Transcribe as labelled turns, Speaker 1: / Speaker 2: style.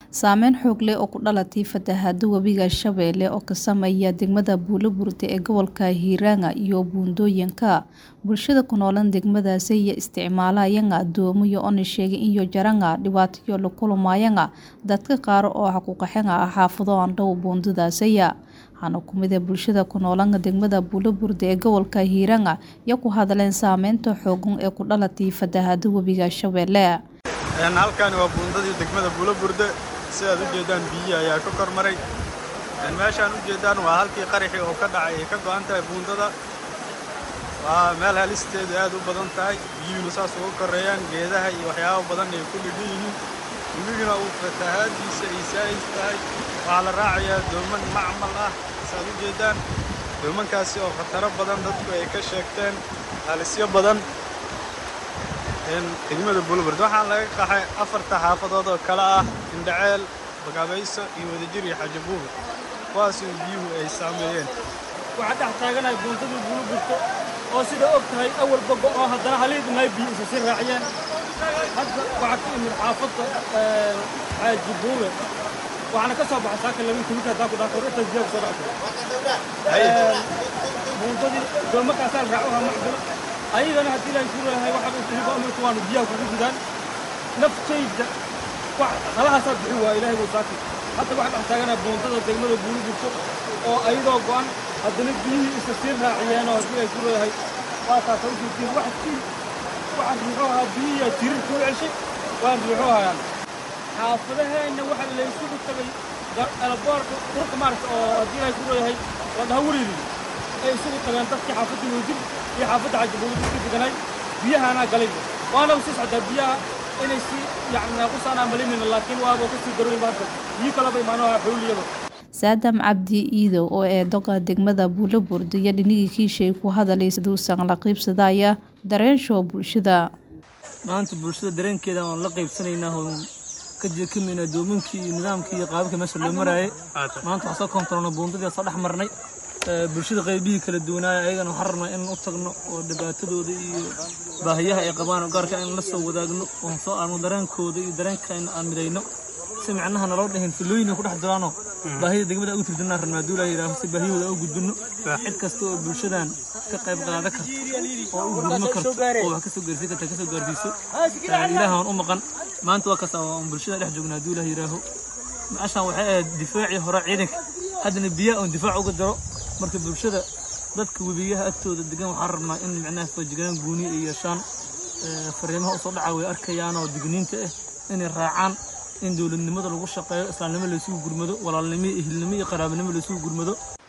Speaker 1: Saameyn xoog leh oo ku dhalatay fatahaada webiga Shabeelle oo ka saameeya degmada Buuloburti ee gobolka Hiiraan iyo buundooyinka. Bulshada ku nool degmadaasi ayaa isticmaalaya doomo oo sheegay in jaraan dhibaato la kulmayaan dadka qaar oo ku qaxeen xaafado aan dhow buundadaasi. Waxaana ku mid ah bulshada ku nool degmada Buuloburti ee gobolka Hiiraan ayaa ku hadleen saameynta xooggan ee ku dhalatay fatahaada webiga Shabeelle.
Speaker 2: halkani waa buundadii degmada Buuloburti sidaad u jeedaan biyo ayaa ka kormaray meeshaan u jeedaan waa halkii qaraxii oo ka dhacay ay ka go'an tahay buundada waa meel halisteedu aad u badan tahay biyuhuna saas uga koreeyaan geedaha iyo waxyaabo badan ay ku dhidhan yihiin webiguna uu fatahaadiisa ay saa'id tahay waxaa la raacayaa dooman macmal ah saad u jeedaan doomankaasi oo khataro badan dadku ay ka sheegteen halisyo badan degmada Buuloburti waxaan laga qaxay afarta xaafadood oo kala ah Indhaceel Bagaabayso iyo Wadajir iyo Xaaji Buubi kuwaas oo biyuhu ay saameeyeen
Speaker 3: waxaa dhex taaganahay buundadii Buuloburti oo sida og tahay awal bogo oo haddana haliidnay biyo isa sii raaciyeen hadda waxaa ka imid xaafadda Xaaji Buubi waxaana ka soo baxay saaka labin kumid hadaa ku dhaafo inta biyo soo dhacdo buundadii doomakaasaa la raaco macdul ayagana haddii la isugu lahay waxa uu kuliba amarku waanu biyaha kugu gudaan naftayda wax qalahaasaa bixi waa ilaahay buu saaki hadda waxa dhex taaganaa buundada degmada Buuloburti oo ayadoo go'an haddana biyihii isa sii raaciyeen oo haddii la isugu lahay waa taas u jeedin wax si waxa ruuxo ahaa biyihii tirir ku ceshay waa ruuxo hayaan xaafadaheenna waxa la isugu tagay alboorka dhulka maaragta oo haddii la isugu lahay waa dhaha weligeed ay isugu tageen dadkii xaafadda Wadajir iyo xaafadda Xaaji Buubi isku deganay biyahaana galay waana u sii socdaa biyaha inay si yacni naaqusaan amalinayna laakiin waaba ka sii daroyn baanta biyo kale bay maanaha xawliyada
Speaker 1: saadam cabdi iidow oo ee doqa degmada Buuloburti iyo dhinigii kiishay ku hadalay siduusan la qaybsadaya dareensho bulshada
Speaker 3: maanta bulshada dareenkeeda aan la qaybsanaynaa oo ka jeekamayna doominkii iyo nidaamkii iyo qaababka meesha loo maraayay maanta waxaan soo kontaroona buundadii soo dhex marnay bulshada qaybihii kala duwanaaya ayagana waxaan rabnaa in u tagno oo dhibaatadooda iyo baahiyaha ay qabaan oo gaarka in la soo wadaagno oon soo aarno dareenkooda iyo dareenka aan midayno si micnaha naloo dhahin filooyin ku dhex jiraanoo baahida degmada ugu tirdanaan rabnaa duulaa yidhaaho si baahiyahooda u gudbino cid kasta oo bulshadan ka qayb qaadan karto oo u gudmo karto oo wax kasoo gaarsiin karta kasoo gaarsiiso ilaahan u maqan maanta waa kaas aan bulshada dhex joognaa duulaa yidhaaho meeshaan waxay ahayd difaacii hore ciidanka haddana biyaha oon difaac uga jaro marka bulshada dadka webiyaha agtooda degan waxaan rabnaa in micnaha foojignaan gooni ay yeeshaan fariimaha usoo dhaca way arkayaan oo digniinta ah inay raacaan in dowladnimada lagu shaqeeyo islaamnimo laysugu gurmado walaalnimo iyo ehelnimo iyo qaraabnimo laysugu gurmado